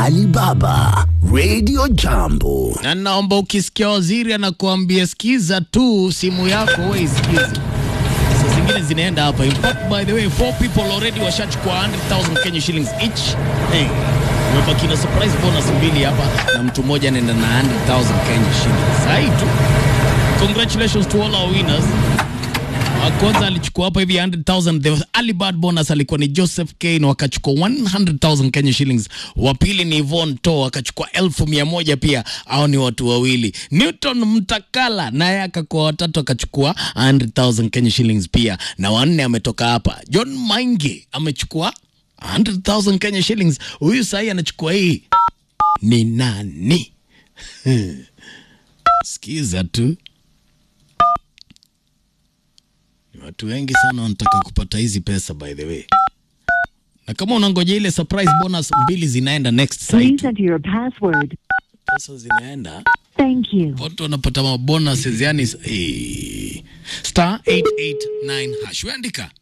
Alibaba Radio Jambo. na naomba ukisikia waziri anakuambia sikiza tu simu yako wewe isikize. Saa zingine zinaenda hapa. In fact, by the way, four people already washachukua 100,000 Kenya shillings each. Hey, umebaki na surprise bonus mbili hapa na mtu mmoja anaenda na 100,000 Kenya shillings. Sahi tu. Congratulations to all our winners. Wa kwanza alichukua hapa hivi 100,000 the early bird bonus alikuwa ni Joseph Kane wakachukua 100,000 Kenya shillings. Wa pili ni Yvonne To akachukua elfu mia moja pia. Hao ni watu wawili. Newton Mtakala naye akakuwa watatu akachukua 100,000 Kenya shillings pia, na wanne ametoka hapa. John Maingi amechukua 100,000 Kenya shillings. Huyu sahi anachukua hii ni nani? Sikiza tu. Ni watu wengi sana wanataka kupata hizi pesa by the way. Na kama unangoja ile surprise bonus mbili zinaenda next Please site. enter your password. Pesa zinaenda. Thank you. Watu wanapata mabonuses yani eh, star 889 hash. Weandika